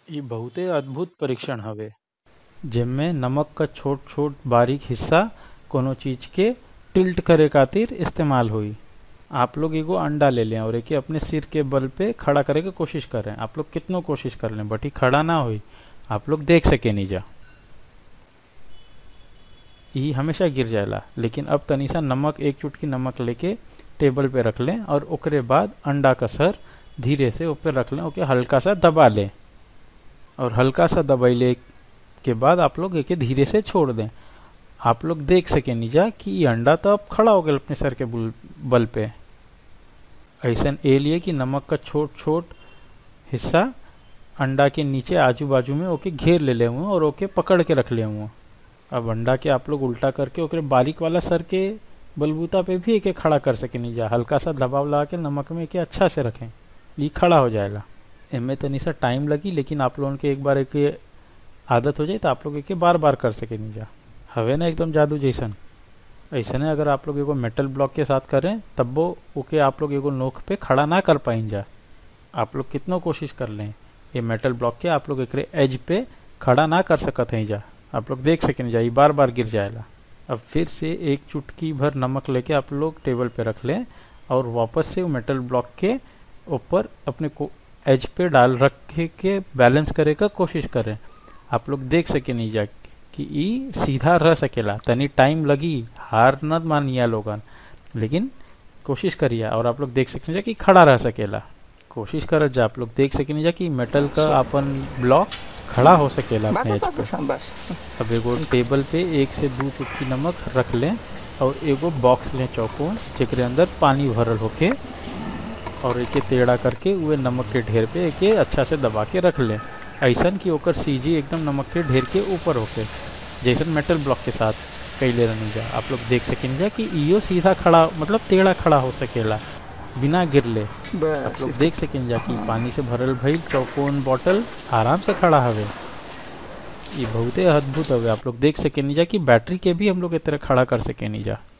इ बहुते अद्भुत परीक्षण हवे जेमे नमक क छोट छोट बारीक हिस्सा कोनो चीज के टिल्ट करे खातिर इस्तेमाल हुई आप लोग एगो अंडा ले लें और एके अपने सिर के बल पे खड़ा करे के कोशिश करें आप लोग कितनो कोशिश कर लें बट ई खड़ा ना हुई आप लोग देख सके नीजा ई हमेशा गिर जाएला लेकिन अब तनी सा नमक एक चुटकी नमक लेके टेबल पे रख लें और ओकरे बाद अंडा का सर धीरे से ऊपर रख लें ओके हल्का सा दबा लें और हल्का सा दबाइले के बाद आप लोग एके धीरे से छोड़ दें आप लोग देख सके नीजा कि ये अंडा तो अब खड़ा हो गया अपने सर के बुल- बल पे ऐसा ए लिए कि नमक का छोट छोट हिस्सा अंडा के नीचे आजू बाजू में ओके घेर ले ले हुए और ओके पकड़ के रख ले हुए अब अंडा के आप लोग उल्टा करके ओकरे बारीक वाला सर के बलबूता पे भी एके खड़ा कर सके नीजा हल्का सा दबाव लगा के नमक में एके अच्छा से रखें ये खड़ा हो जाएगा इनमें तनी सा टाइम लगी लेकिन आप लोगों के एक बार एक आदत हो जाए तो आप लोग एके बार बार कर सके नीजा हवे ना एकदम जादू जैसन ऐसे ने अगर आप लोग एगो मेटल ब्लॉक के साथ करें तब वो ओके आप लोग एगो नोक पे खड़ा ना कर पाइन जा आप लोग कितनो कोशिश कर लें ये मेटल ब्लॉक के आप लोग एकरे एज पे खड़ा ना कर सकत हैं जा आप लोग देख सकें जा ये बार बार गिर जाएगा अब फिर से एक चुटकी भर नमक लेके आप लोग टेबल पे रख लें और वापस से वो मेटल ब्लॉक के ऊपर अपने को एज पे डाल रख के, के बैलेंस करे का कोशिश करें आप लोग देख सके नहीं जा कि ई सीधा रह सकेला तनी टाइम लगी हार न मानिया लोगन लेकिन कोशिश करिए और आप लोग देख सकें जा कि खड़ा रह सकेला कोशिश करत जा आप लोग देख सकें जा कि मेटल का अपन ब्लॉक खड़ा हो सकेला अपने एज पे बस बस अब एगो टेबल पे एक से दो चुटकी नमक रख लें और एगो बॉक्स लें चौकोन जेकरे अंदर पानी भरल होके और एके टेढ़ा करके उहे नमक के ढेर पे एके अच्छा से दबा के रख लें ऐसन कि ओकर सीजी एकदम नमक के ढेर के ऊपर होके जैसन मेटल ब्लॉक के साथ कैले रहने जा आप लोग देख सकें जा कि इहो सीधा खड़ा मतलब टेढ़ा खड़ा हो सकेला बिना गिरले आप बस लोग देख सकें जा कि पानी से भरल भइल चौकोन बॉटल आराम से खड़ा हवे ये बहुते अद्भुत हवे आप लोग देख सकें जा कि बैटरी के भी हम लोग ए तरह खड़ा कर सकें जा